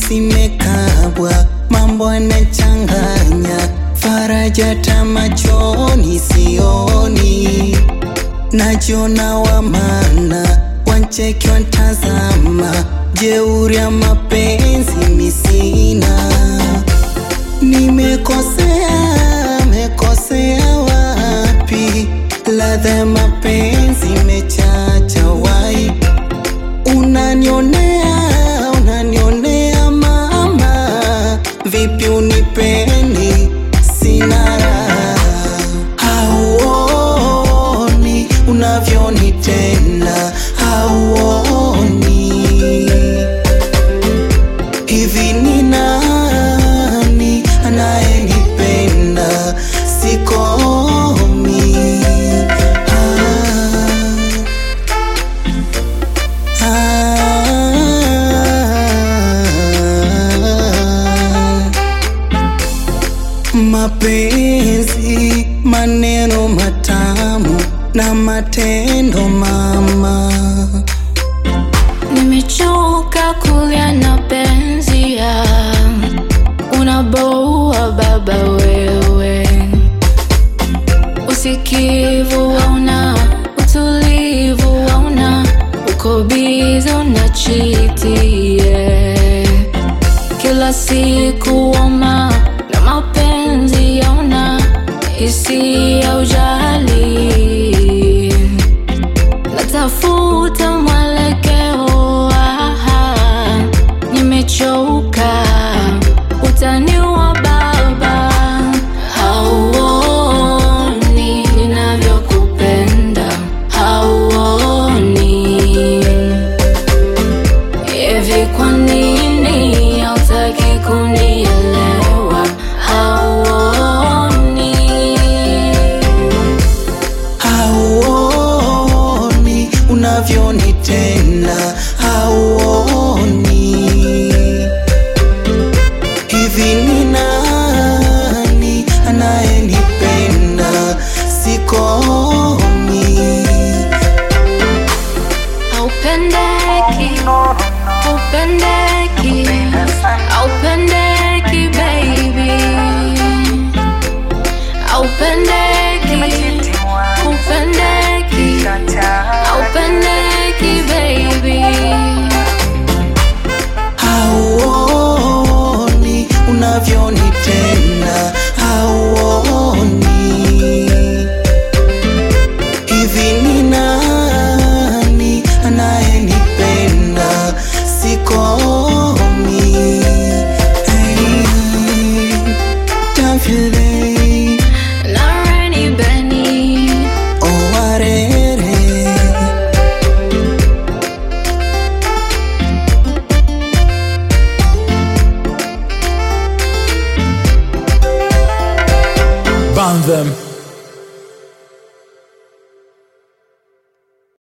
zimekabwa, mambo yanachanganya, faraja tamachoni sioni, najiona wa maana, wancheki wantazama, jeuri ya mapenzi misina, nimekosea, mekosea wapi? Ladha ya mapenzi imechacha wai Unanionea, unanionea mama, vipi unipendi? Sina raha. Hauoni unavyonitenda, hauoni hivi ni nani anayenipenda? Sikomi ah. Ah, mapenzi, maneno matamu na matendo mama, Nimechoka kulia na penzi ya unaboua baba wewe, usikivu wauna, utulivu wauna, uko biza unachiti yeah. Kila siku wama na mapenzi yauna, isi ya ujali natafuta mwelekeo, aha, nimechoka utani wa baba, hauoni ninavyokupenda, hauoni hivi, kwa nini hautaki kunielewa? Hauoni hauoni unavyonitenda, hauoni hivi ni nani anayenipenda? Sikomi Haupendeki, haupendeki, haupendeki baby, haupendeki, haupendeki, haupendeki baby. hauoni unavyonitenda, hauoni hivi ni nani anayenipenda? Sikomi hey, Tafile Nareni Benny, owarere Ban them.